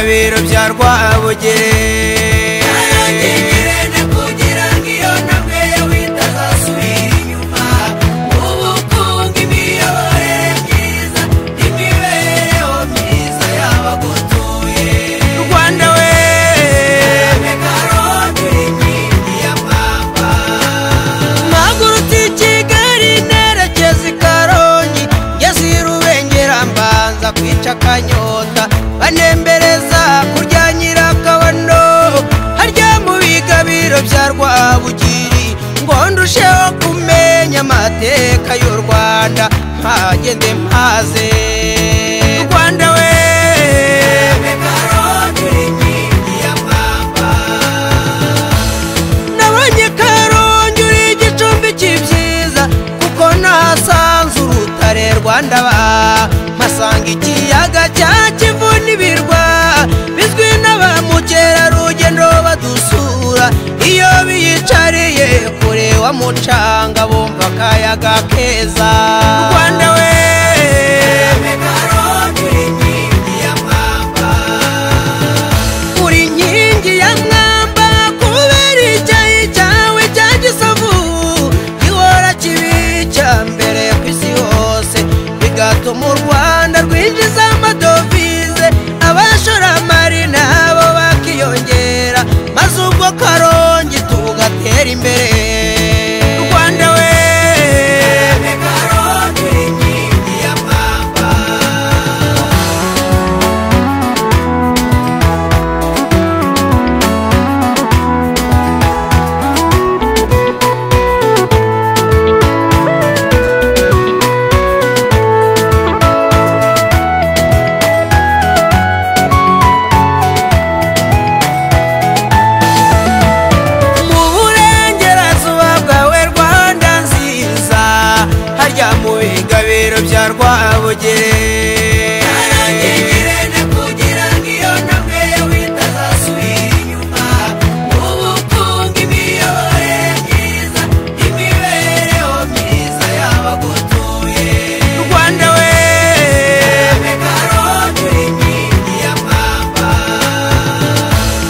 rubyarwa abugere naragengerene kugira ngo iyo namwe bitazasubira inyuma mu bukungu imiyoborere myiza n'imibereho myiza y'abagutuye rwanda we abe karongi uri inkingi ya mwamba mpagurutse i kigali nerekeza i karongi ngeze i rubengera mbanza kwica akanyota banembereza kurya nyirakabono harya mu bigabiro bya rwabugiri ngo ndusheho kumenya amateka y'u rwanda mpagende mpaze rwanda we abe karongi uri inkingi ya mwamba nabonye karongi uri igicumbi cy'ibyiza kuko nahasanze urutare rwanda ba mpasanga ikiyaga cya kivu n'ibirwa bizwi na ba mukerarugendo badusura iyo biyicariye kure wa mucanga bumva akayaga keza rwanda we abe karongi uri inkingi ya mwamba uri inkingi ya mwamba kubera icyayi cyawe cya gisovu gihora kibi cya mbere ku isi hose bigatuma u rwanda rwinjiza amadovize abashoramari nabo bakiyongera maze ubwo karongi tugatera imbere rwanda we abe karongi uri inkingi ya mwamba mu burengerazuba bwawe rwanda nziza harya mu bigabiro bya rwabugere naragengerene kugira ngo iyo namwe bitazasubira inyuma mu bukungu imiyoborere myiza n'imibereho myiza y'abagutuye rwanda we abe karongi uri inkingi ya mwamba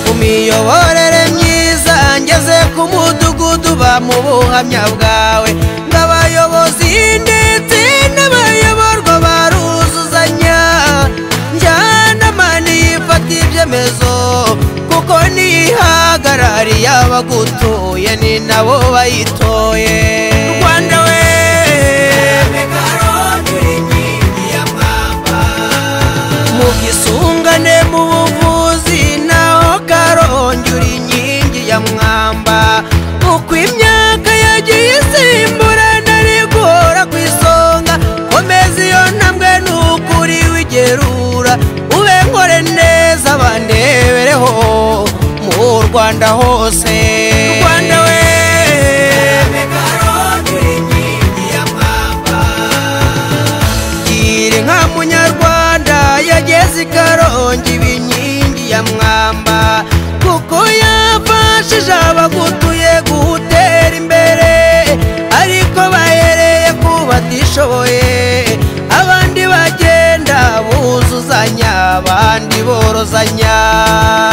mu miyoborere myiza ngeze ku mudugudu ba mu buhamya bwawe nk'abayobozi ndetse n'abayoborwa baruzuzanya njyanamani yifata ibyemezo kuko niyihagarariye abagutuye ni nabo bayitoye rwanda we abe karongi uri inkingi ya mwamba mu bwisungane mu buvuzi naho karongi uri inkingi ya mwamba uko imyaka yagiye isimburana rigora ku isonga komeza iyo ntambwe n'ukuri wigerura ube nkore neza bandebereho mu rwanda hose rwanda we abe karongi uri inkingi ya mwamba gira inka munyarwanda yageze i karongi ibinkingi ya mwamba kuko yafashije abagutuye gutera imbere ariko bahereye ku batishoboye abandi bagenda buzuzanya abandi borozanya